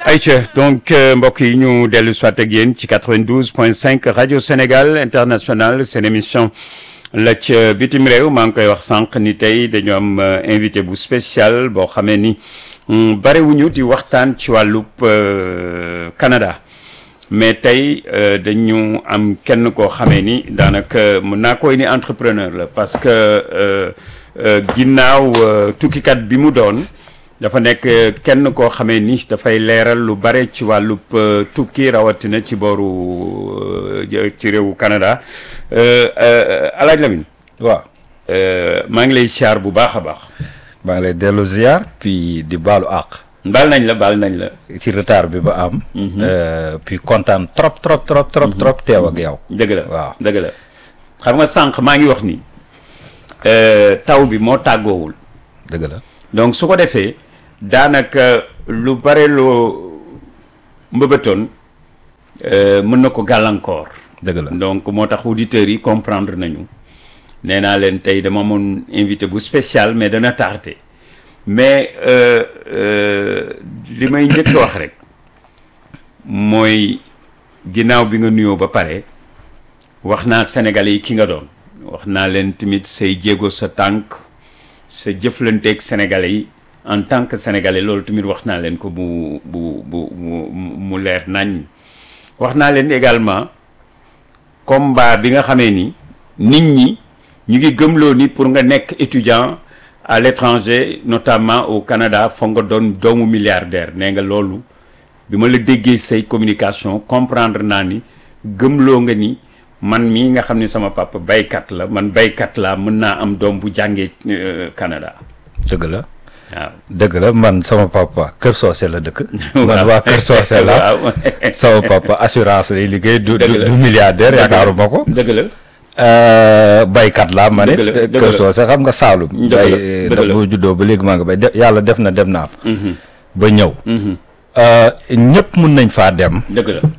ayca donc mbokk yi ñu dellu soit ak yéen ci 92 point 5 rajo Sénégal international seen émission la ca bitim réew maa ngi koy wax sànq ni tey dañu am invité bu spécial boo xamee ni barewuñu di waxtaan ci wàllub Canada mais tey dañu am kenn koo xamee ni daanaka mën naa koy ni entrepreneur la parce que ginnaaw tukkikat bi mu doon dafa nekk kenn koo xamee ni dafay leeral lu bare ci wàllub tukki rawatina ci booru ci réewu Canada alaaj Lamine waaw maa ngi lay siyaar bu baax a baax maa ngi lay dellu ziar puis di baalu àq baal nañ la baal nañ la ci retard bi ba am puis kontaan trop trop trop trop trop teew ak yow dëgg la waaw dëgg la xam nga sànq maa ngi wax ni taw bi moo tàggoowul dëgg la donc su ko defee daanaka lu bare loo mbëbëtoon mën na ko gàllankoor dëgg la donc moo tax auditeurs yi comprendre nañu nee naa leen tey dama amoon invité bu spécial mais dana tardé mais li may njëkk wax rek mooy ginnaaw bi nga nuyoo ba pare wax naa Sénégalais yi ki nga doon wax naa leen tamit say jéego sa tànk sa jëflanteeg Sénégalais yi en tant que Sénégalais loolu tamit wax naa leen ko bu bu bu mu leer nañ wax naa leen également combat bi nga xamee ni nit ñi ñu ngi gëmloo ni pour nga nekk étudiant à l'étranger notamment au Canada foog nga doon doomu milliardaire nee nga loolu bi ma la déggee say communication comprendre naa ni gëmloo nga ni man mii nga xam ni sama papa baykat la man baykat laa mën naa am doom bu jàngee Canada dëgg la waaw dëgg la man sama papa Kër Soose la dëkk man waa Kër Soose la waaw sama papa assurance lay liggéey du Dëgg la. du milliardaire yaakaaruma ko dëgg la baykat laa ma ne Dëgg la, dëgg Kër la. Soose xam nga Saalum Dëgg la, bay dëgg la. boo juddoo ba léegi maa nga bay de- yàlla def na dem naa fa ba ñëw ñëpp mun nañ faa dem dëgg la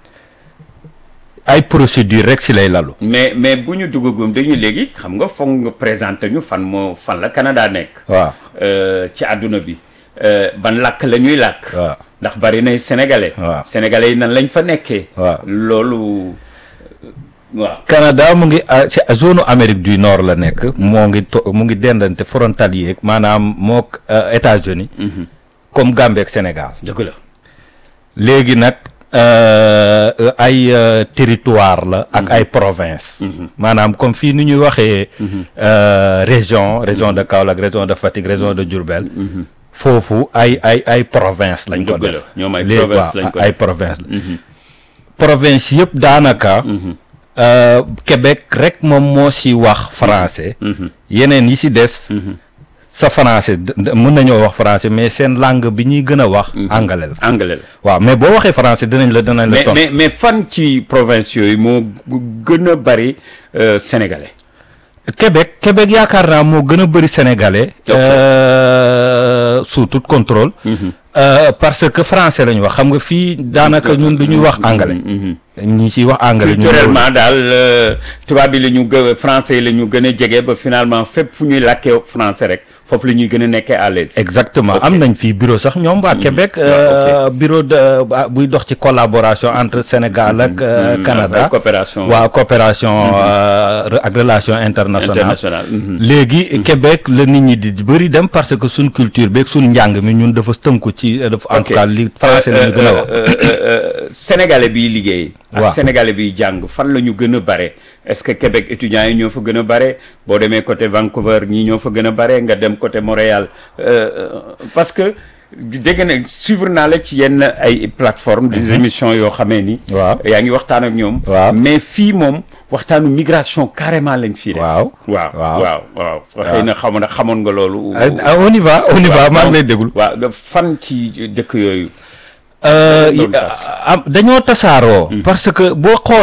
ay procédure rek si lay lalu mais mais bu ñu duggagum dañu léegi xam nga foog nga présenter ñu fan moo fan la Canada nekk waaw euh, ci àdduna bi euh, ban làkk la ñuy làkk waaw ndax bari nay sénégalais Waaw. sénégalais yi nan lañ fa nekkee Waaw. loolu waaw Canada mu ngi ah, ci zone Amérique du Nord la nekk moo ngi to mu ngi dendante frontalier maanaam moo États-Unis comme Gambie ak Sénégal dëgg la léegi nag euh, ay euh, territoire la ak ay province maanaam comme fii ni ñuy waxee euh, région région de Kaolack région de Fatick région de Diourbel foofu ay ay ay province lañ ko Dëgg la, def ñoom ay léegi province waaw, lañ ko ay def. province la province yëpp daanaka euh, Québec rek moom moo si wax français yeneen yi si des sa français d- d- mën nañoo wax français mais seen langue bi ñuy gën a wax anglais la anglais la waaw mais boo waxee français dinañ la dinañ la mais tontu mais mais fan ci province yooyu moo gu- gën a bari euh, sénégalais Québec Québec yaakaar naa moo gën a bëri sénégalais Ok. euh, sous tout contrôle Euh, parce que français la ñu wax xam nga fii daanaka ñun du ñuy wax anglais ñi ciy wax anglais ñun culturellement daal euh, tubaab bi la ñu gë français yi la ñu gën a jege ba finalement fépp fu ñuy làkkee français rek foofu la ñuy gën a nekkee à l'aise exactement am nañ fii bureau sax ñoom waa Québec euh, bureau de ba- buy dox ci collaboration entre Sénégal ak euh, Mhm. Canada Ak coopération. waaw coopération euh, re- ak relation internationale international mhm. léegi Québec la nit ñi di bëri dem parce que suñ culture beeg suñ njàng mi ñun dafa tënku ci dafa en Ok. tout cas li français la ñu gën a wax Euh, euh, euh, sénégalais biy liggéey ak Waaw. sénégalais biy jàng fan la ñu gën a bare est-ce que Québec étudiants yi ñoo fa gën a bare boo demee côté Vancouver ñii ñoo fa gën a bare nga dem côté Montréal euh, euh, parce que dégg na suivre naa la ci yenn ay plateformes des émissions yoo xamee ni Waaw. yaa ngi waxtaan ak ñoom Waaw. mais fii moom waxtaanu migration carrément lañ fii def Waaw. waaw Waaw. waaw waaw xëy na xamoon xamoon nga loolu Ah, on y va on y va maa ngi lay déglu waaw da- fan ci dëkk yooyu Euh, Loolu yi- tas. am dañoo tasaaroo. parce que boo xoolee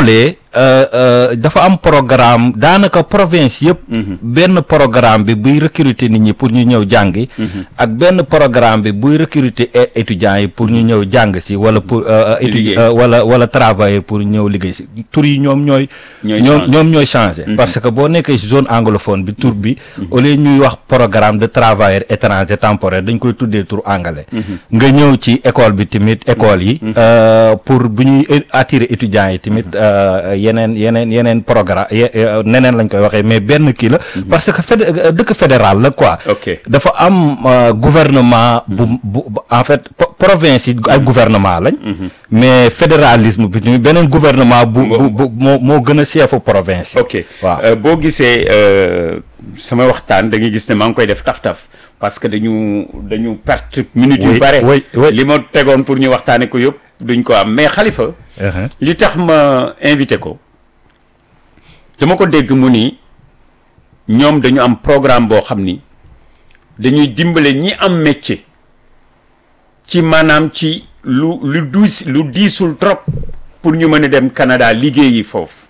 euh, euh, dafa am programme daanaka province yëpp. benn programme bi buy recruter nit ñi pour ñu ñëw jàngi. ak benn programme bi buy recruter é- étudiants yi pour ñu ñëw jàng si wala pour. euh, euh, étudi- Liggéey. euh, wala wala travailler pour ñëw liggéey si tur yi ñoom ñooy. Ñooy ñoom changer. ñoom ñooy changer. parce que boo nekkee si zone anglophone bi tur bi. au lieu ñuy wax programme de travailleurs étrangers temporaires dañ koy tuddee tur anglais. nga ñëw ci école bi tamit école yi. euh, pour bu ñuy é- attirer étudiants yi tamit euh, yeneen yeneen yeneen programme ye- euh, neneen lañ koy waxee mais benn kii la. parce que fédé euh, dëkk fédéral la quoi. Ok. dafa am euh, gouvernement bu bu bu- en fait po- province yi ay gouvernement lañ. mais fédéralisme bi tamit beneen gouvernement bu bu bu moo moo gën a chefu province yi. ok waaw Euh, boo gisee euh, sama waxtaan da ngay gis ne maa ngi koy def taf-taf parce que dañu dañu perte minutes yu Oui, bare oui, oui. li ma tegoon pour ñu waxtaane ko yëpp duñ ko am mais xalifa Uh-huh. li tax ma invité ko dama ko dégg mu ni ñoom dañu am programme boo xam ni dañuy dimbale ñi am métier ci maanaam ci lu lu diis lu diisul trop pour ñu mën a dem Canada liggéeyi foofu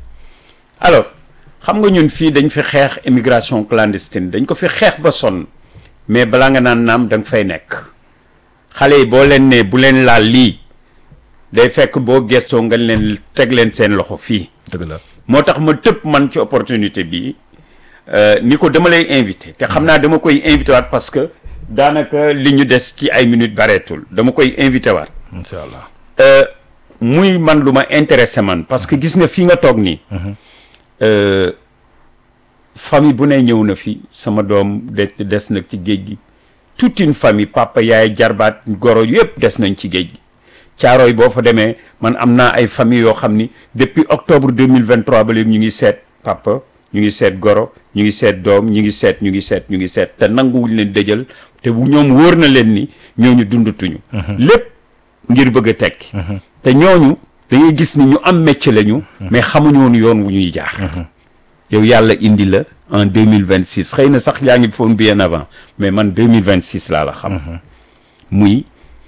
alors xam nga ñun fii dañ fi xeex immigration clandestine dañ ko fi xeex ba sonn mais balaa nga naan naam da nga fay nekk xale yi boo leen ne bu leen laal lii day fekk boo gestoo nga leen teg leen seen loxo fii dëgg la moo tax ma tëpp man ci opportunité bi euh, ni ko dama lay invité te xam naa dama koy invité waat parce que daanaka li ñu des ci ay minutes bareetul dama koy invité waat incha allah. Euh, muy man lu ma intéressé man parce que gis nga fii nga toog nii euh, famille bu ne ñëw na fi sama doom de des nag ci géej gi toute une famille papa yaay jarbaat goro yëpp des nañ ci géej gi caarooy boo fa demee man am naa ay famille yoo xam ni depuis octobre 2023 ba léegi ñu ngi seet papa ñu ngi seet goro ñu ngi seet doom ñu ngi seet ñu ngi seet ñu ngi seet te nanguwuñ leen dëjal te bu ñoom wóor na leen ni ñooñu dundatuñu lépp ngir bëgg a tekki te ñooñu dañuy gis ni ñu am métier lañu mais xamuñu woon yoon wu ñuy jaar yow yàlla indi la en 2026 xëy na sax yaa ngi foon bien avant mais man 2026 laa la xam muy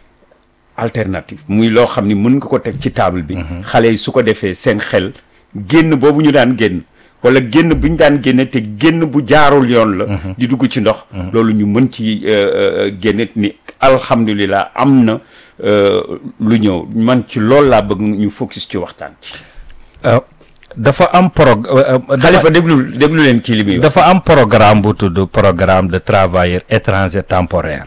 alternative muy loo xam ni mën nga ko teg ci table bi xale yi su ko defee seen xel génn boobu ñu daan génn wala génn bu ñu daan génne te génn bu jaarul yoon la di dugg ci ndox loolu ñu mën ci euh, euh, génne ni alhamdulilah am na euh, lu ñëw man ci loolu laa bëgg ñu focus ci waxtaan ci Euh, dafa am prog euh, euh, dafa- xalifa déglu déglu leen kii li muy wax dafa am programme bu tudd programme de travailleurs étrangers temporaires.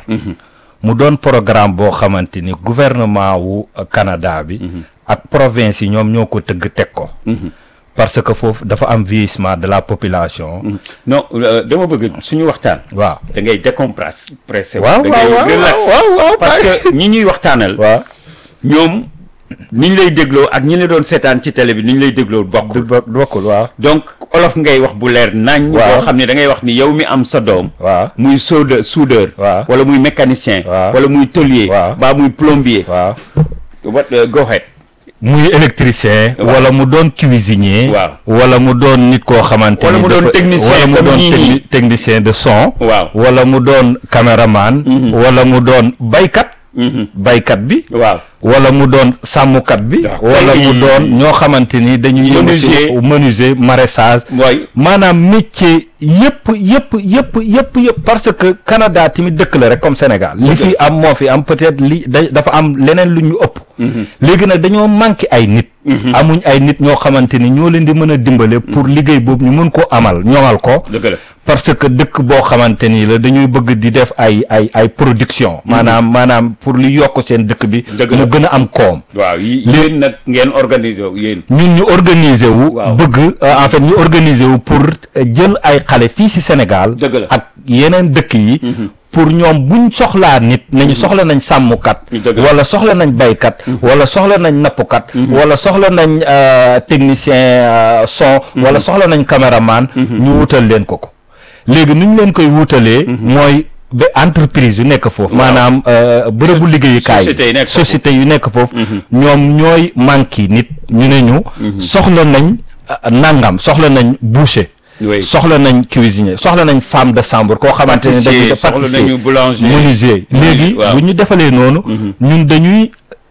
mu doon programme boo xamante ni gouvernement wu euh, Canada bi. ak province yi ñoom ñoo ko tëgg teg ko. parce que foofu dafa am vieillissement de la population. non euh, dama bëgg suñu waxtaan waaw. da ngay décompressé pressé waaw da ngay waaw waaw relax waaw waaw parce que ñi ñuy waxtaanal waaw. ñoom ni ñu lay dégloo ak ñi la doon seetaan ci télé bi ni ñu lay dégloo du bokkul bokk bokkul waaw. donc olof ngay wax bu leer nañ Waaw. boo xam ne da ngay wax ni yow mi am sa doom waaw. muy soude soudeur Waaw. wala muy mécanicien Waaw. wala muy tôlier Waaw. baa muy plombier waaw. what uh, go ahead muy électricien. Waaw. wala mu doon cuisinier. Waaw. wala mu doon nit koo xamante Wala ni mu doon dafa- technicien wala mu comme doon ñii techni- nii. technicien de son. Waaw. wala mu doon caméraman. wala mu doon baykat. baykat bi. waaw wala mu doon sàmmkat bi. D'accord. wala mu Ay. doon ñoo xamante ni dañuy yëngu Menuisier. ci menuisier maraîchage. mooy maanaam métier yëpp yëpp yëpp yëpp yëpp parce que Canada tamit dëkk la rek comme Sénégal li fi am moo fi am peut-être li da dafa am leneen lu ñu ëpp léegi nag dañoo manqué ay nit amuñ ay nit ñoo xamante ni ñoo leen di mën a dimbale pour liggéey boobu ñu mën ko amal ñoŋal ko dëgg la parce que dëkk boo xamante ni la dañuy bëgg di def ay ay ay production maanaam maanaam pour li yokk seen dëkk bi Dëgg la. mu gën a am koom waaw yi yéen nag ngeen organiser wu yéen ñun ñu organiser wu. Waaw. bëgg euh, en fait ñu organiser wu pour euh, jël ay xale fii ci Sénégal. Dëgg la. ak yeneen dëkk yi. pour ñoom buñ soxlaa nit nañu soxla nañ sàmmkat. Dëgg la. wala soxla nañ baykat. wala soxla nañ nappkat. wala soxla nañ euh, technicien euh, son. wala soxla nañ caméraman. ñu wutal leen ko ko. léegi nu ñu leen koy wutalee. mooy ba entreprise yu nekk foofu. maanaam euh, bërëbu liggéeyukaay société yi nekk foofu. société yu nekk foofu. ñoom ñooy manqué nit ñu ne ñu. soxla nañ euh, nangam soxla nañ boucher. Oui. soxla nañ cuisinier soxla nañ femme de chambre koo xamante ne dañuy Pâtissier, def soxla nañu boulanger. menuisier léegi waaw. bu ñu defalee noonu ñun dañuy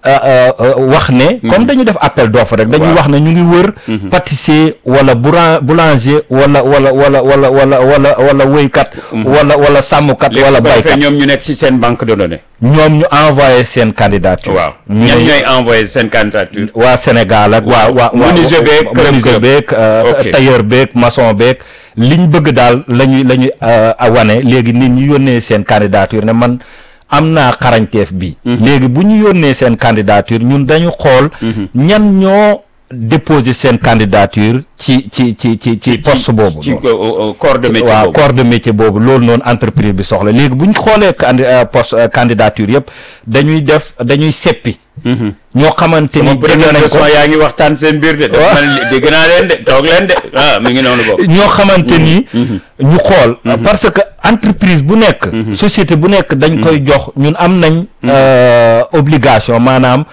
wax ne. comme dañu def appel d'offre rek. dañuy wax ne ñu ngi wër. pâtissier wala boulan boulanger wala wala wala wala wala wala wala wéykat. wala wala sàmmkat wala baykat ñoom ñu nekk ci seen banque de données. ñoom ñu envoyé seen candidature. waaw ñan ñooy envoyé seen candidature. waa Sénégal ak. waa waa menuisier beeg menuisier beeg tailleur beeg maçon beeg. liñ bëgg daal la ñuy la ñuy wane léegi nit ñi yónnee seen candidature ne man am naa xarañteef bi léegi bu ñu yónnee seen candidature ñun dañu xool. ñan ñoo déposer seen candidature ci ci ci ci ci poste boobu. ci corps de métier waaw corps de métier boobu loolu noonu entreprise bi soxla léegi bu ñu xoolee candi poste candidature yëpp dañuy def dañuy seppi. ñoo xamante ni jege nañ ko yaa ngi waxtaan seen biir de. waaw dégg naa leen de toog leen de ah mi ngi noonu boobu. ñoo xamante ni. ñu xool. parce que entreprise bu nekk. société bu nekk dañ koy jox ñun am nañ. obligation maanaam.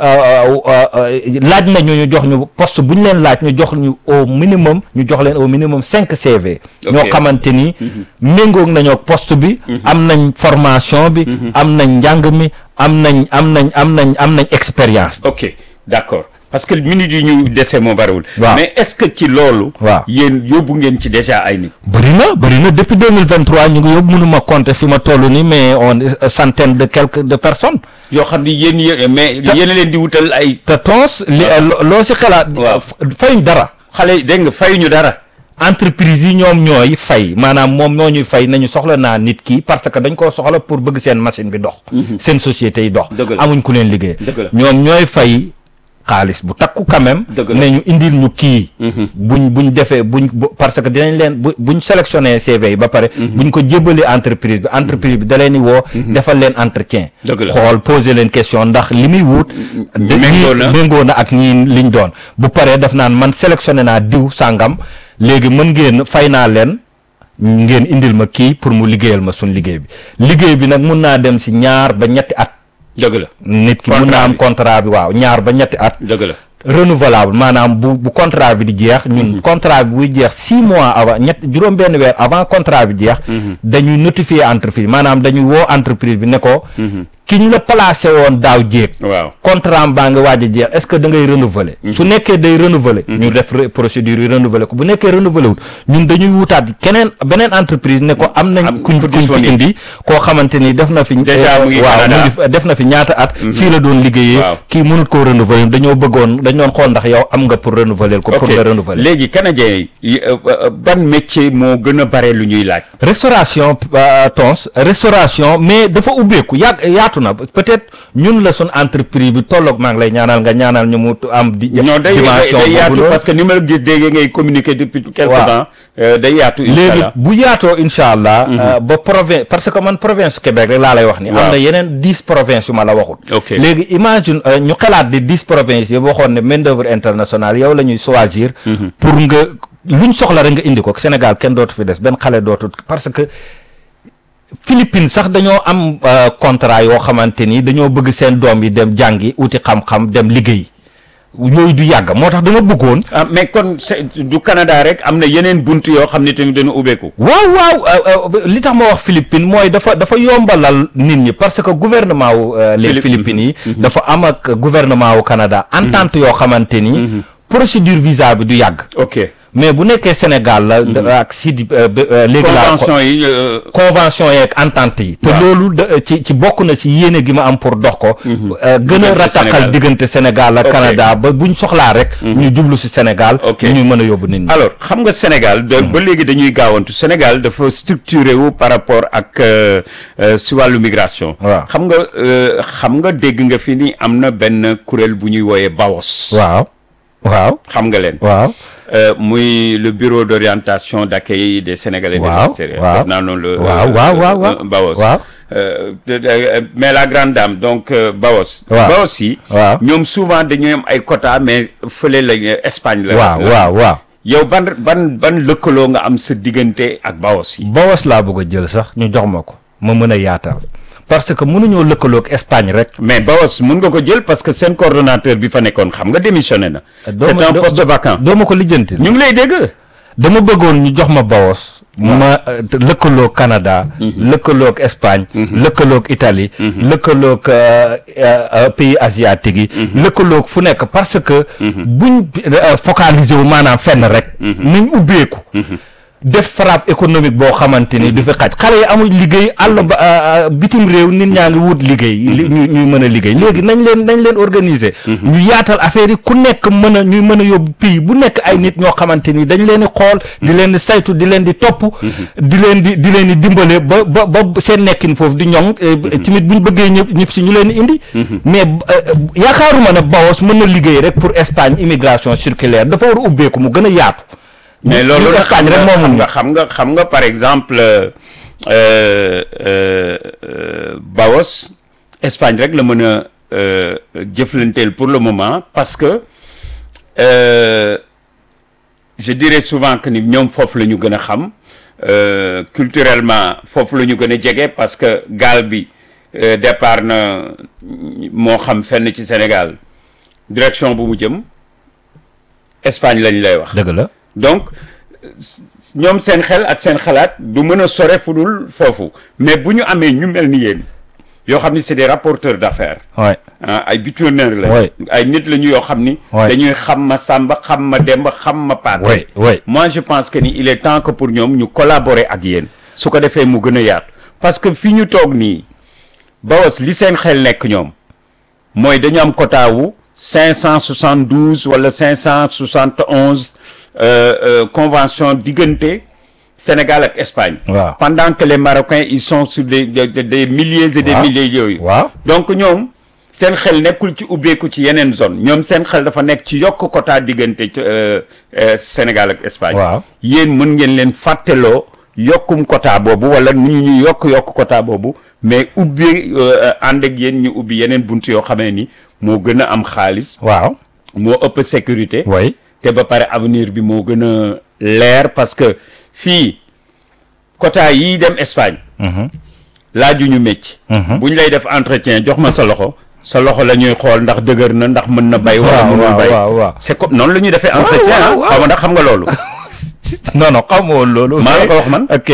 laaj nañu ñu jox ñu poste bu ñu leen laaj ñu jox ñu au minimum ñu jox leen au minimum cinq CV. ñoo xamante ni. méngoog nañoo poste bi. am nañ formation bi. am nañ njàng mi am nañ am nañ am nañ am nañ expérience. ok d'accord parce que minutes yi ñu dese moo bariwul. waaw mais est-ce que ci loolu. waaw yéen yóbbu ngeen ci déjà ay nit. bëri na bëri na depuis deux mille vingt trois ñu ngi yóbbu mënuma compter fi ma toll nii mais on centaine de quelques de personnes. yoo xam ni yéen yéen mais yéen a leen di wutal ay. te tons li loo si xalaat. waaw fayuñ dara. xale yi dégg nga fayuñu dara. entreprise yi ñoom ñooy fay maanaam moom ñoo ñuy fay nañu soxla naa nit ki parce que dañ koo soxla pour bëgg seen machine bi dox. seen société yi dox. dëgg la amuñ ku leen liggéey. dëgg la ñoom ñooy fay xaalis bu takku quand même. dëgg la ne ñu indil ñu kii. buñ buñ defee buñ parce que dinañ leen bu buñ sélectionné CV yi ba pare. buñ ko jébbalee entreprise bi entreprise bi da leen di woo. defal leen entretien. dëgg la xool poser leen question ndax li muy wut. méngoo na méngoo na ak ñii liñ doon bu paree def naan man sélectionné naa diw sàngam léegi mën ngeen fay naa leen ngeen indil ma kii pour mu liggéeyal ma suñ liggéey bi liggéey bi nag mun naa dem si ñaar ba ñetti at. dëgg la nit ki mun naa am contrat bi waaw ñaar ba ñetti at. dëgg la renouvelable maanaam bu bu contrat bi di jeex. ñun contrat bi buy jeex six mois avant ñett juróom-benn weer avant contrat bi jeex. dañuy notifier entreprise maanaam dañuy woo entreprise bi ne ko. ki ñu la placé woon daaw jéeg. waaw contrat baa nga waaj a jeex est-ce que da ngay renouveler. su nekkee day renouveler. ñu def procédure yi renouveler ko bu nekkee renouveler wut ñun dañuy wutaat keneen beneen entreprise ne ko am nañ. kuñ kuñ fi indi koo xamante ni def na fi. déjà mu ngi waaw mu ngi def na fi ñaata at. fii la doon liggéeyee. kii mënut koo renouveler dañoo bëggoon dañ doon xool ndax yow am nga pour renouveler ko. pour nga renouveler léegi canadien yi ban métier moo gën a bare lu ñuy laaj. restauration tons restauration mais dafa ubbeeku yàgg yaatu na peut-être ñun la suñ entreprise bi tolloog maa ngi lay ñaanal nga ñaanal ñu mu am. di non day day yaatu parce que ni ma la gis déggee ngay communiquer depuis quelque temps. day yaatu incha léegi allah bu yaatoo incha allah. ba province parce que man province Québec rek laa lay wax ni am na yeneen dix provinces yu ma la waxut. ok léegi imagine ñu xalaat di dix provinces yi waxoon ne main d'œuvre internationale yow la ñuy choisir. pour nga luñ soxla rek nga indi ko Sénégal kenn dootu fi des benn xale dootu parce que. Philippines sax dañoo am contrat yoo xamante ni dañoo bëgg seen doom yi dem jàngi uti xam-xam dem liggéey yooyu du yàgg moo tax dama bëggoon. ah mais kon du Canada rek am na yeneen bunt yoo xam ne tamit dañu ubbeeku. waaw waaw li tax ma wax Philippines mooy dafa dafa yombalal nit ñi parce que gouvernement wu. les Philippines yi. dafa am ak gouvernement wu Canada. entente yoo xamante ni. procédure visa bi du yàgg. ok mais bu nekkee Sénégal la. ak si di léegi laa convention yi. convention yeeg entente yi. te loolu ci ci bokk na ci yéene gi ma am pour dox ko. gën a rataxal diggante Sénégal ak Canada ba buñ soxlaa rek. ñu jublu si Sénégal. ok ñu mën a yóbbu nit ñi. alors xam nga Sénégal. ba léegi dañuy gaawantu Sénégal dafa structuré wu par rapport ak si wàllu migration. waaw xam nga xam nga dégg nga fi ni am na benn kuréel bu ñuy wooyee BAOS. waaw waaw. xam nga leen. waaw. muy le bureau d'orientation d'accueil des Sénégalais de waaw l'extérieur. waaw def naa noonu le waaw waaw waaw waaw BAOS. waaw. mais la grande dame donc BAOS. waaw BAOS yi. waaw ñoom souvent dañuy am ay quotas mais fële lañ Espagne la. waaw waaw waaw. yow ban ban ban lëkkaloo nga am sa diggante ak BAOS yi. BAOS laa bëgg a jël sax ñu jox ma ko ma mën a yaatal parce que mënuñoo lëkkaloo ak Espagne rek. mais BAOS mun nga ko jël parce que seen coordonnateur bi fa nekkoon xam nga démissionné na. c'est un poste vacant. doo ma ko lijjanti. ñu ngi lay dégg. dama bëggoon ñu jox ma BAOS ma euh, lëkkaloog Canada lëkkaloog Espagne lëkkaloog Italie lëkkaloog euh, euh, euh, pays asiatiques yi lëkkaloog fu nekk parce que buñ euh, focaliser wu maanaam fenn rek nañ ubbeeku def frappe économique boo xamante ni du fi xaj xale yi amul liggéey àll ba euh, euh, bitim réew nit ñaa ngi wut liggéey li- ñu ñuy mën a liggéey léegi nañ leen nañ leen organiser ñu yaatal affaire yi ku nekk mën a ñuy mën a yóbbu pays bu nekk ay nit ñoo xamante ni dañ leen di xool di leen di saytu di leen di topp di leen di di leen di dimbale ba ba ba seen nekkin foofu di ñoŋ eh, tamit bu ñu bëggee ñëpp ñëpp si ñu leen di indi mais euh, yaakaaruma ne Bawos mën na liggéey rek pour Espagne immigration circulaire dafa war a ubbeeku mu gën a yaatu mais loolu ñu nag Espagne xam rek nga moomul xam nga xam nga xam nga par exemple euh, euh, euh, Bawos Espagne rek la mën a euh, jëflanteel pour le moment parce que euh, je dirais souvent que ni ñoom foofu la ñu gën a xam euh, culturellement foofu la ñu gën a jege parce que gaal bi euh, départ na moo xam fenn ci Sénégal direction bu mu jëm Espagne lañ lay wax. dëgg la donc ñoom seen xel ak seen xalaat du mën a sore fu dul foofu mais bu ñu amee ñu mel ni yéen yoo xam ni c'est des rapporteurs d'affaires ouais ah ay bitoneurs la Ouais. ay nit la ñu yoo xam ni Ouais. dañuy xam ma Samba xam ma Demba xam ma Paate ouais ouais moi je pense que ni il est temps que pour ñoom ñu collaborer ak yéen su ko defee mu gën a yaatu parce que fi ñu toog nii Bawos li seen xel nekk ñoom mooy dañu am quota wu 572 wala 571 euh, euh, convention diggante Sénégal ak Espagne. Waaw. pendant que les Marocains ils sont sur des des, des- des milliers et des Waaw. milliers yooyu. waaw donc ñoom seen xel nekkul ci ubbeeku ci yeneen zone ñoom seen xel dafa nekk ci yokk quota diggante ci, euh, euh, Sénégal ak Espagne. Waaw. yéen mën ngeen leen fàtteloo yokkum quota boobu wala nu ñu yokk yokk quota boobu mais ubbi euh, ànd ak yéen ñu ubbi yeneen bunt yoo xamee ni moo gën a am xaalis waaw moo ëpp sécurité. way te ba pare avenir bi moo gën a leer parce que fii quota yii dem Espagne. laaju ñu mécc. bu ñu lay def entretien jox ma sa loxo. sa loxo la ñuy xool ndax dëgër na ndax mën na bay. wala waaw mënul waaw bay waaw waaw c'est comme noonu la ñuy defee entretien ah. waaw, waaw. xaw ma ndax xam nga loolu. non non xaw ma woon loolu maa la ko wax man. ok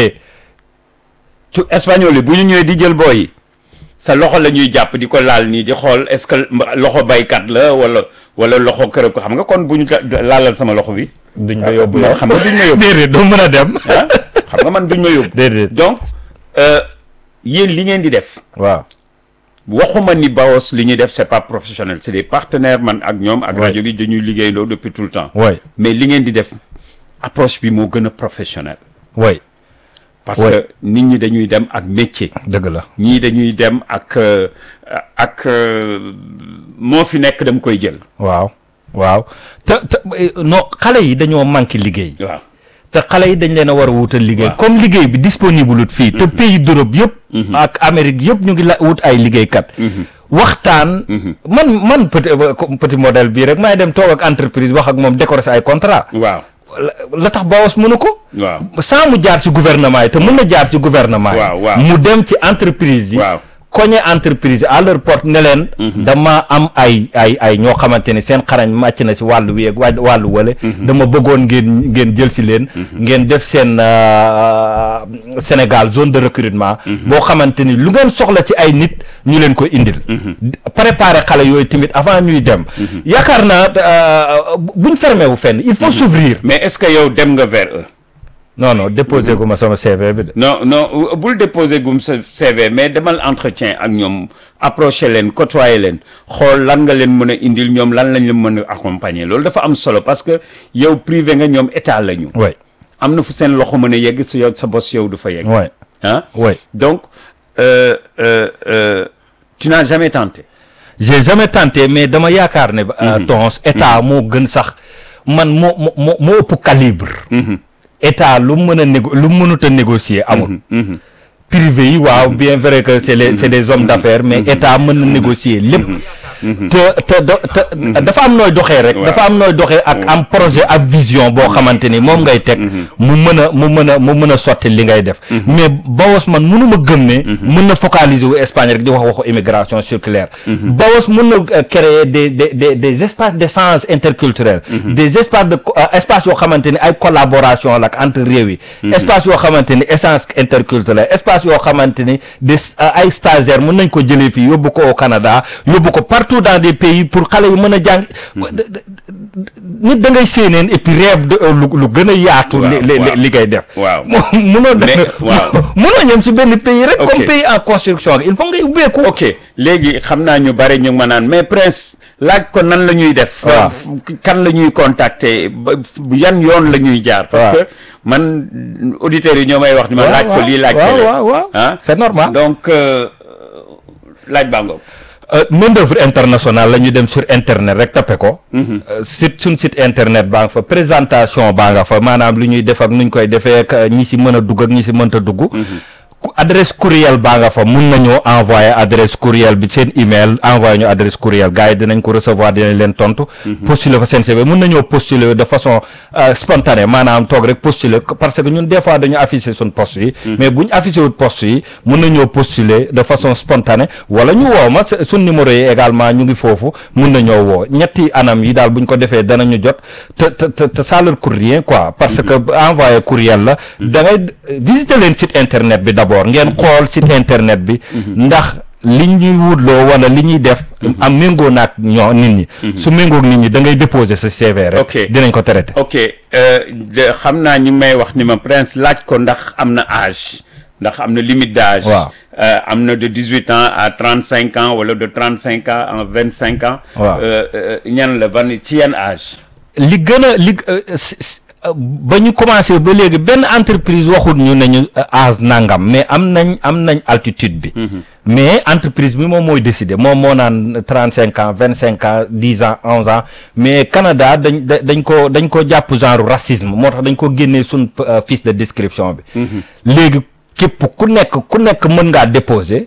ci espagnol yi bu ñu ñëwee di jël booy yi sa loxo la ñuy jàpp di ko laal nii di xool est-ce que mba- loxo baykat la wala wala loxo kërëb ko xam nga kon bu ñu la- laalal sama loxo bi. duñ ma yóbbu man yow xam nga duñ ma yóbbu. déedéet doo mën a dem ah xam nga man duñ ma yóbbu. déedéet donc euh, yéen li ngeen di def waaw waxuma ni Bawos li ñuy def c'est pas professionnel c'est des partenaires man ak ñoom ak Ouais. rajo bi dañuy liggéeyandoo depuis tout le temps way mais li ngeen di def approche bi moo gën a professionnel way parce Ouais. que nit ñi dañuy dem ak métier dëgg la ñii dañuy dem ak euh, ak euh, moo fi nekk dama koy jël waaw waaw te te eh, non xale yi dañoo manqué liggéey waaw te xale yi dañ leen a war a wutal liggéey Waaw. comme liggéey bi disponible wut fii te pays d'Europe yëpp ak Amérique yëpp ñu ngi la wut ay liggéeykat waxtaan man man petit euh, comme petit modèle bii rek maay dem toog ak entreprise wax ak moom décorer sa ay contrat waaw la la tax Bawos mënu ko waaw sans mu jaar ci gouvernement yi te mën na jaar ci gouvernement yi Waaw, waaw. mu dem ci entreprise yi Waaw. koñe entreprise yi à leur porte ne leen dama am ay ay ay ñoo xamante ni seen xarañ màcc na ci wàllu wi ak wà- wàllu wale dama bëggoon ngeen ngeen jël si leen ngeen def seen euh, Sénégal zone de recrutement boo xamante ni lu ngeen soxla ci ay nit ñu leen ko indil préparer xale yooyu tamit avant ñuy dem yaakaar naa euh, buñ fermé wu fenn il faut s'ouvrir mais est-ce que yow dem nga vers eux non non déposé gu ma sama CV bi de. non non bul déposer gum sa CV mais demal entretien ak ñoom approcher leen côtoyer leen xool lan nga leen mën a indil ñoom lan lañ leen mën a accompagner loolu dafa am solo parce que yow privé nga ñoom état la ñu. oui am na fu seen loxo mën a yegg sa yow sa bos yow du fa yegg. oui ah oui. donc euh, euh, euh, tu n'as jamais tenté. j'ai jamais tenté mais dama yaakaar ne. euh, tons état moo gën sax man moo moo moo moo ëpp calibre. état lu mu mën a négo lu mu mënut a négocier amul. privé yi waaw bien vrai que c'est les c'est des hommes d'affaires mais état mën na négocier lépp. te te da- te dafa am nooy doxee rek Waaw. dafa am nooy doxee ak am projet ak vision boo xamante ni moom ngay teg mu mën a mu mën a mu mën a sotti li ngay def mais Bawos man mënuma gëm ne mën na focaliser wu Espagne rek di wax waxu immigration circulaire Bawos mën na euh, créer des des des des espaces d'échange interculturel des espaces de co- euh, espaces yoo xamante ni ay collaboration la ak entre réew yi espace yoo xamante ni échange interculturel espace yoo xamante ni des euh, ay stagiaires mën nañ ko jëlee fii yóbbu ko au Canada yóbbu ko partout dans des pays pour xale yi mën a jàng nit da ngay séeneen et puis rêve de lu lu gën a yaatu Waaw, li li waaw. li ngay def Waaw. munoo def Mais, waaw. munoo ñëm si benn pays rek Ok. comme pays en construction il faut ngay ubbeeku ok léegi xam naa ñu bari ñu ngi ma naan mais Prince laaj ko nan la ñuy def. Waaw. f- kan la ñuy contacter ba f- yan yoon la ñuy jaar. parce Waaw. que man auditeurs yi ñoo may wax ni ma Waaw, laaj ko waaw, lii laaj ko waaw, lee. waaw, waaw. ah C'est normal. donc euh, laaj baa ngoog. Euh, main d'œuvre internationale la ñu dem sur internet rek tappe ko Euh, site suñ site internet baa nga fa présentation baa nga fa maanaam lu ñuy def ak nuñ koy defee ak euh, ñi si mën a dugg ak ñi si mënta dugg ku adresse courriel baa nga fa mun nañoo envoyer adresse courriel bi seen email envoyer ñu adresse courriel gars yi dinañ ko recevoir dinañ leen tontu postuler fa seen CV mun nañoo postuler de façon euh, spontanée maanaam toog rek postuler ko- parce que ñun des fois dañu afficher suñ poste yi mais buñ affiché wut poste yi mun nañoo postuler de façon spontanée wala ñu woo ma s- suñ numéro yi également ñu ngi foofu mun nañoo woo ñetti anam yi daal buñ ko defee danañu jot te te te te ça leur coûte rien quoi parce que envoyer courriel la da ngay visiter leen site internet bi d'abord ngeen xool site internet bi ndax li ñuy wutloo wala li ñuy def am méngoo naag ñoo nit ñi su méngoog nit ñi da ngay déposer sa CV rek Ok. dinañ ko traité ok euh, de- xam naa ñu ngi may wax ni ma Prince laaj ko ndax am na âge ndax am na limite d'âge. Waaw. Euh, am na de dix huit ans à trente cinq ans wala de trente cinq ans à vingt cinq ans. Waaw. Euh, euh, ñan la ban ci yan âge. li gën a li euh, s- s- euh, ba ñu commencé ba léegi benn entreprise waxut ñu ne ñu euh, âge nangam mais am nañ am nañ altitude bi mais entreprise bi moom mooy décider moom moo naan trente cinq ans vingt cinq ans dix ans onze ans mais Canada dañ da- dañ ko dañ ko jàpp genre racisme moo tax dañ ko génnee suñ euh, fiche de description bi léegi képp ku nekk ku nekk mën ngaa déposer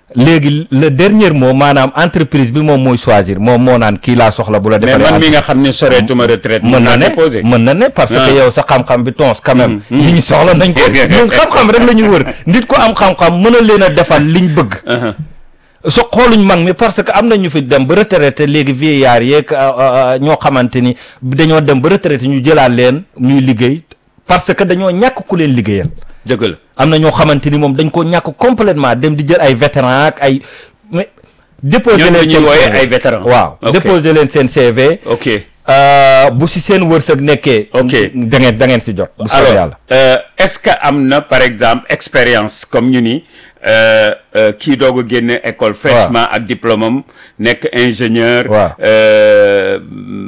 léegi le dernier mot maanaam entreprise bi moom mooy choisir moom moo naan kii laa soxla bu la mais defalee man mi nga xam ne soreetuma retraite. mën na ne déposé. mën na ne parce Ah. que yow sa xam-xam bi tons quand même li ñu soxla nañ ko ñun xam-xam rek la ñu wër nit ko am xam-xam mën a leen a defal liñ bëgg Uh-huh. so xooluñ mag mi parce que am na ñu fi dem ba retraité léegi vieillard yeeg euh, euh, ñoo xamante ni dañoo dem ba retraité ñu jëlaat leen ñuy liggéey parce que dañoo ñàkk ku leen liggéeyal dëgg la. am na ñoo xamante ni moom dañ ko ñàkk complètement dem di jël ay vétéran ak ay mais déposer ñooñu la leen ñuy seen wooyee CV. ay vétéran. waaw Ok. déposer leen seen CV ok Euh, bu si seen wërsëg nekkee. Ok. da ngeen da ngeen si jot. bu soobee alors yàlla. euh, est-ce que am na par exemple expérience comme ñu ni euh, euh, kii doog a génne école fraîchement ak diplôme am nekk ingénieur Waaw. euh,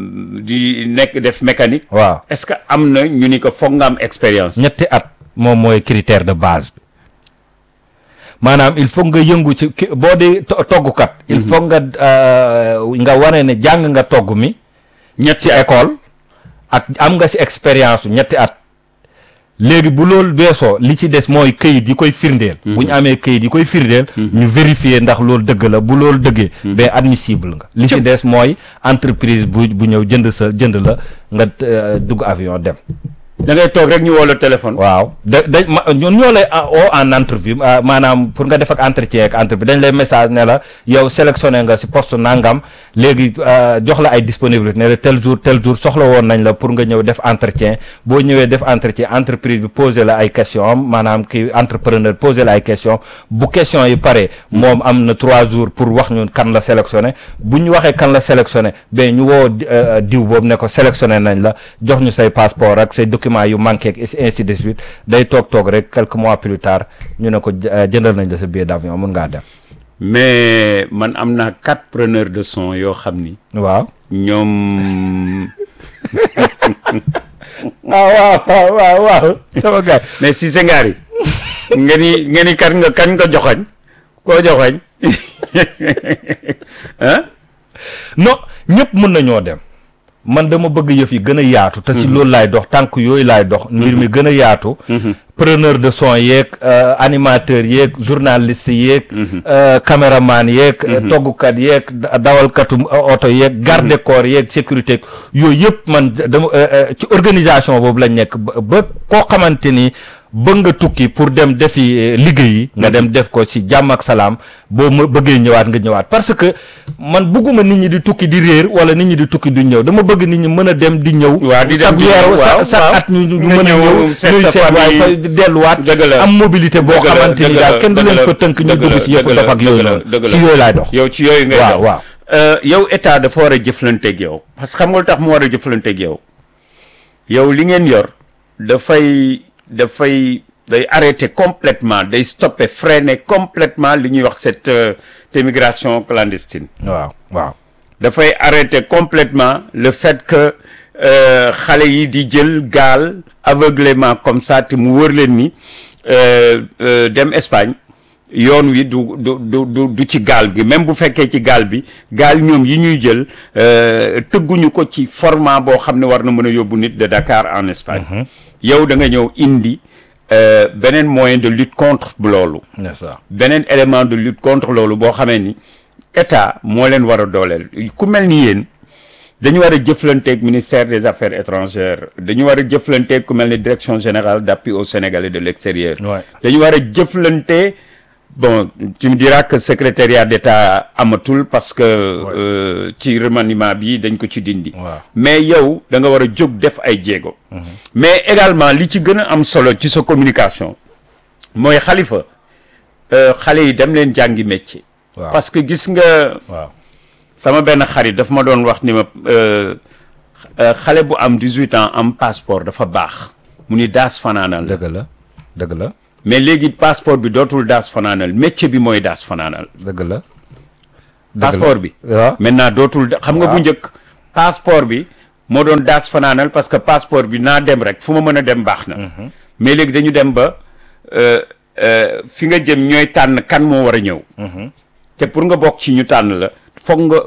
di nekk def mécanique waaw est-ce que am na ñu ni ko foog nga am expérience ñetti at moom mooy critère de base bi maanaam il faut nga yëngu ci ki boo di to- toggukat. il faut nga euh, nga wane ne jàng nga togg mi. ñetti ci école ak am nga si expérience su ñetti at léegi bu loolu weesoo li ci des mooy këyit yi koy firndeel bu ñu amee këyit yi koy firndeel ñu vérifier ndax loolu dëgg la bu loolu dëggee ba admissible nga li ci des mooy entreprise bu bu ñëw jënd sa jënd la nga euh, dugg avion dem da ngay toog rek ñu woo la téléphone waaw da da ma ñun ñoo lay o en entrevue ah, maanaam pour nga def ak entretien ak entrevue dañ lay message ne la yow sélectionné nga si poste nangam léegi euh, jox la ay disponibilité ne la tel jour tel jour soxla woon nañ la pour nga ñëw def entretien boo ñëwee def entretien entreprise bi posé la ay question am maanaam ki entrepreneur posé la ay question bu question yi pare moom am na trois jours pour wax ñun kan la sélectionné bu ñu waxee kan la sélectionné ba ñu woo di- euh, diw boobu ne ko sélectionné nañ la jox ñu say passeport ak say documents yu manqué ak ainsi de suite day toog toog rek quelques mois plus tard ñu ne ko j- euh, jëndal nañ la sa billet d'avion mun ngaa dem mais man am naa quatre preneurs de son yoo xam ni waaw ñoom waaw waaw waaw waaw sama gars mais si sa ngaari nga ni nga ni kan nga kan nga joxoñ koo joxoñ ah non ñëpp mën nañoo dem man dama bëgg yëf yi gën a yaatu te si loolu laay dox tànk yooyu laay dox mbir mi gën a yaatu preneur de son yeeg euh, animateur yeeg journaliste yeeg euh, caméraman yeeg euh, toggukat yeeg da- dawalkatu euh, oto yeeg garde corps yeeg sécurité yooyu yëpp man dama euh, euh, ci organisation boobu lañ nekk ba ba koo xamante ni bëgg nga tukki pour dem defi euh, liggéey yi nga dem def ko ci jàmm ak salaam boo ma bëggee ñëwaat nga ñëwaat parce que man bëgguma nit ñi di tukki di réer wala nit ñi di tukki du ñëw dama bëgg nit ñi mën a dem di ñëw Waaw, di dem chaque di weer ñëw, waaw, sa- chaque waaw. at ñu ñu Nga mën a ñëw ñëw seet ñuy sa seet waaye famille. fa delluwaat Dëgg la. am mobilité boo Dëgg la, xamante ni dëgg daal la, kenn du dëgg leen la, fa tënk ñu dëgg dugg la, ci yëfu dëgg la, daf ak yooyu dëgg la, noonu dëgg la. si yooyu laay dox yow ci yooyu ngay waaw dox waaw Euh, yow état dafa war a jëflanteeg yow parce que xam nga lu tax mu war a jëflanteeg yow yow li ngeen yor dafay dafay day arrêter complètement day stopper freiner complètement li ñuy wax cette euh, immigration clandestine waaw waaw dafay arrêter complètement le fait que euh, xale yi di jël gaal aveuglément comme ça te mu wër leen ni euh, euh, dem Espagne yoon wi du du du du du ci gaal gi même bu fekkee ci gaal bi gaal ñoom yi ñuy jël euh, tëgguñu ko ci format boo xam ne war na mën a yóbbu nit de Dakar en Espagne yow da nga ñëw indi euh, beneen moyen de lutte contre loolu c'est ça beneen élément de lutte contre loolu boo xamee ni état moo leen war a dooleel ku mel ni yéen dañu war a jëflanteeg ministère des affaires étrangères dañu war a jëflanteeg ku mel ni direction générale d'appui aux Sénégalais de l'extérieur Ouais. dañu war a jëflante bon tu me diras que secrétariat d'État amatul parce que euh, ci remaniement bi dañ ko ci dindi waaw mais yow da nga war a jóg def ay jéego mais également li ci gën a am solo ci sa communication mooy xalifa euh, xale yi dem leen jàngi métier waaw parce que gis nga waaw sama benn xarit daf ma doon wax ni ma euh, euh, xale bu am 18 ans am passeport dafa baax mu ni daas fanaanal la dëgg la dëgg la mais léegi passeport bi dootul daas fanaanal métier bi mooy daas fanaanal dëgg la dëgg la passeport bi waaw maintenant dootul da- xam nga bu Waaw. njëkk passeport bi moo doon daas fanaanal parce que passeport bi naa dem rek fu ma mën a dem baax na mais léegi dañu dem ba euh, euh, fi nga jëm ñooy tànn kan moo war a ñëw te pour nga bokk ci ñu tànn la foog nga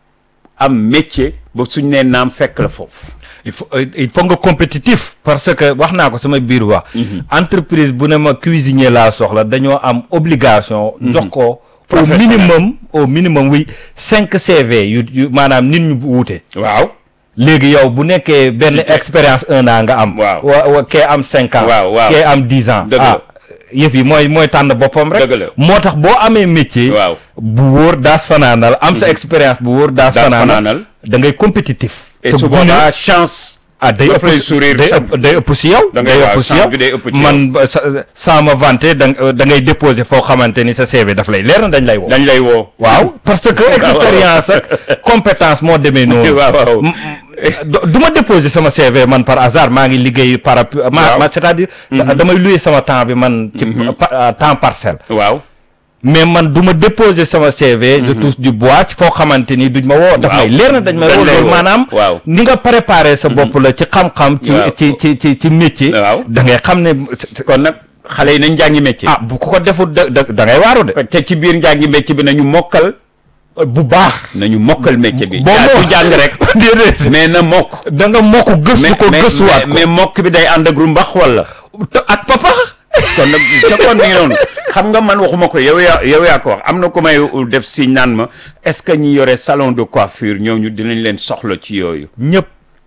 am métier ba suñ nee naam fekk la foofu il faut euh, il faut nga compétitif parce que wax naa ko sama biir wax entreprise bu ne ma cuisinier laa soxla dañoo am obligation jox ko au Professionnel. minimum au minimum oui cinq CV yu yu maanaam nit ñu wuute waaw léegi yow bu nekkee benn Ci te- expérience un an nga am Waaw. wa wa kee am cinq ans Waaw, waaw. kee am dix ans Dëgg la. ah yëf yi mooy mooy tànn boppam rek Dëgg la. moo tax boo amee métier Waaw. bu wóor daas fanaanal am sa expérience bu wóor daas Daas fanaanal fanaanal. da ngay compétitif et te su bu ne- boobaa chance ah day daf ëpp lay si- sourire day chaque- ëpp day ëpp si yow. Da ngay day waaw, ëpp si chance yow bi day ëpp ci man ba sa sans ma vanter da nga da ngay déposer foo xamante ni sa CV daf lay leer na dañ lay woo. dañ lay woo waaw parce que expérience ak compétence moo demee noonu. waaw waaw M- do- du ma déposer sama CV man par hasard maa ngi liggéey par ma Waaw. ma c'est-à-dire. damay louer sama temps bi man. ci pa- temps partiel. waaw mais man du ma déposer sama CV. je touche du bois ci foo xamante ni duñ ma woo. daf Waaw. may leer na dañ may Dañ woo lay loolu woo. maanaam. Waaw. ni nga préparer sa bopp la ci xam-xam. ci Waaw. ci ci ci ci métier. Waaw. da ngay xam ne kon nag xale yi nañ jàngi métier ah bu ko defut da da da ngay waaru de. te ci biir njàngi métier bi nañu mokkal bu baax. nañu mokkal métier bi boo jaa moo- du jàng rek déedéet. mais na mokk da nga mokk gëstu ko mais- gëstuwaat mais- mais ko. mokk bi day ànd ak rumbax wala te ak papa. kon nag ca kon mi ngi noonu xam nga man waxuma ko yow yaa yow yaa ko wax am na ko may def si naan ma est-ce que ñi yore salon de coiffure ñooñu dinañ leen soxla ci yooyu ñëpp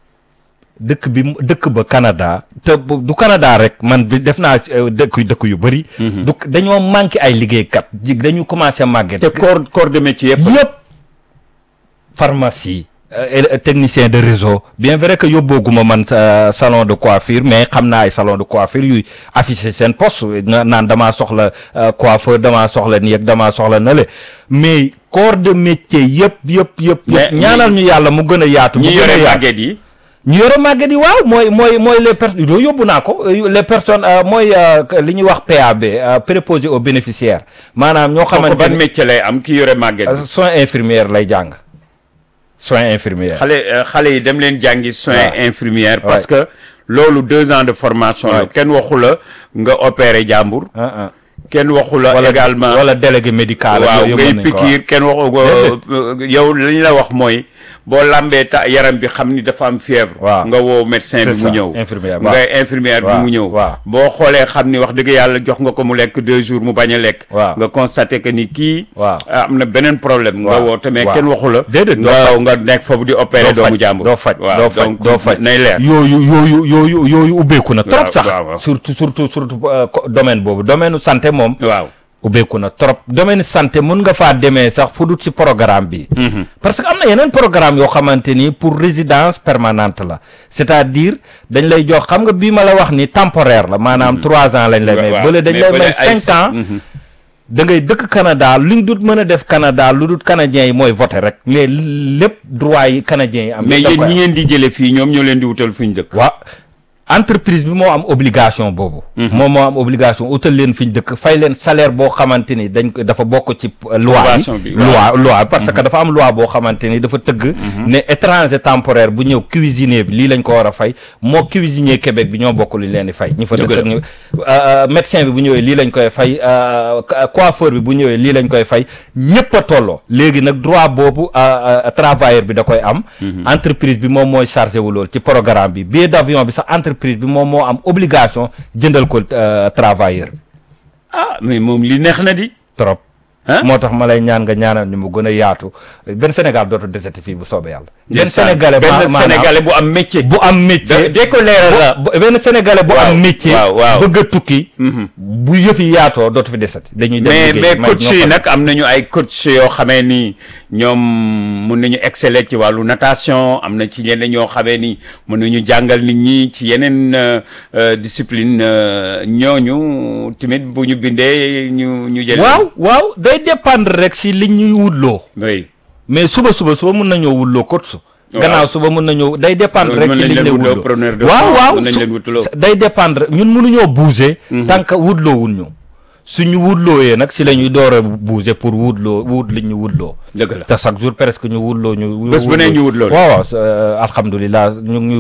dëkk bi mu- dëkk ba Canada te bu- du Canada rek man bi def naa euh, dëkk yu dëkk yu bëri. du dañoo manqué ay liggéeykat ji dañu commencé màgget. te corps corps de métier yëpp yëpp pharmacie euh, et- technicien de réseau bien vrai que yóbbooguma man sa salon de coiffure mais xam naa ay salon de coiffure yuy affiché seen poste na- naan damaa soxla euh, coiffeur damaa soxla nii ak damaa soxla nale mais corps de métier yëpp yëpp yëpp Mais- yëpp ñaanal ñu yàlla mu gën a yaatu mu ñi gën a yore yaatu. màgget yi ñu yore màgget yi waaw mooy mooy mooy les personnes yooyu yóbbu naa ko euh, les personnes euh, mooy euh, li ñuy wax PAB euh, préposé aux bénéficiaires maanaam ñoo kooku xamante ban ne métier lay am ki yore màgget yi euh, soins infirmières lay jàng soins infirmières xale euh, xale yi dem leen jàngi soins Ouais. infirmières parce Ouais. que loolu deux ans de formation la Ouais. kenn waxu la nga opérer jàmbur ah ah kenn waxu la wala également wala délégué médical ak waaw yooyu ngay mën nañ ko wax. pikiir kenn waxu ko yow li ñu la wax mooy boo lambee ta yaram bi xam ni dafa am fièvre Waaw. nga woo médecin C'est bi ça, mu ñëw infirmière, nga waaw. infirmière bi Waaw, mu ñëw waaw. boo xoolee xam ni wax dëgg yàlla jox nga ko mu lekk deux jours mu bañ a lekk Waaw. nga constaté que ni kii Waaw. ah, am na beneen problème nga Waaw, woo tamit waaw. kenn waxu la Déedéet, doo nga nga nekk foofu di opérer doo doomu faj jàmbur doo faj waaw doo faj donc doo faj nay leer yooyu yooyu yooyu yooyu ubbeeku na trop Waaw, sax waaw, waaw. surtout surtout surtout euh, co- domaine boobu domaine santé moom waaw ubbeeku na trop domaine santé mun nga faa demee sax fu dut ci programme bi parce que am na yeneen programme yoo xamante ni pour résidence permanente la c'est-à-dire dañ lay jox xam nga bii ma la wax ni temporaire la maanaam trois ans lañ lay may waaw, bële dañ mais lay bële may ay cinq ans Mhm. da ngay dëkk Canada luñ dut mën a def Canada lu dut canadiens yi mooy voter rek mais lépp droit yi canadiens yi am mais yëpp da yéen koy ñi am. ngeen di jële fii ñoom ñoo leen di wutal fu ñu dëkk waaw entreprise bi moo am obligation boobu. moom moo am obligation utal leen fi ñu dëkk fay leen salaire boo xamante ni dañ ko dafa bokk ci euh, loi Convention bi bi, loi waaw. loi parce que dafa am loi boo xamante ni dafa tëgg ne étranger temporaire bu ñëw cuisinier bi lii lañ ko war a fay moo cuisinier Québec bi ñoo bokk lu leen di fay ñi fa Dëgg dëkk la. ak ñu euh, médecin bi bu ñëwee lii lañ koy fay euh, coiffeur bi bu ñëwee lii lañ koy fay ñëpp a tolloo léegi nag droit boobu euh, euh, travailleur bi da koy am entreprise bi moom mooy chargé wu loolu ci programme bi billet d'avion bi sax entreprise bi moom moo am obligation jëndal ko euh, travailleur bi ah mais moom li neex na di trop Hein? moo tax ma lay ñaan nga ñaanal ñu mu gën a yaatu benn Sénégal dootu deseti fii bu soobee yàlla benn Ndeysaan, sénégalais ma- benn maanaam sénégalais bu am métier bu am métier dee ko leeral la bu- benn sénégalais bu Waaw, am métier waaw, waaw. bëgg a tukki bu yëf yi yaatoo dootu fi desati dañuy dem mais liggéey, mais may coach yi noppal. nag am nañu ay coach yoo xamee ni ñoom mun nañu exceller ci wàllu natation am na ci ñeneen ñoo xamee ni mën nañu jàngal nit ñi ci yeneen euh, euh, discipline euh, ñooñu tamit bu ñu bindee ñu ñu jël waaw waaw day dépendre rek si li ñuy wutloo oui mais suba suba suba mun nañoo wutloo coach Waaw. gannaaw suba mun nañoo day dépendre rek Mën ci nañ li ñu leen lay wutloo wutloo preneur de waaw sang, waaw mën nañ su- leen wutloo. day dépendre ñun mënuñoo bouger tant que wutloo wun ñu suñu wutlooyee nag si la ñuy door a bouger pour wutloo wut li ñu wutloo dëgg la te chaque jour presque ñu wutloo ñu Bés bu ne ñu wutloo la. waaw waaw alhamdulilah ñu ngi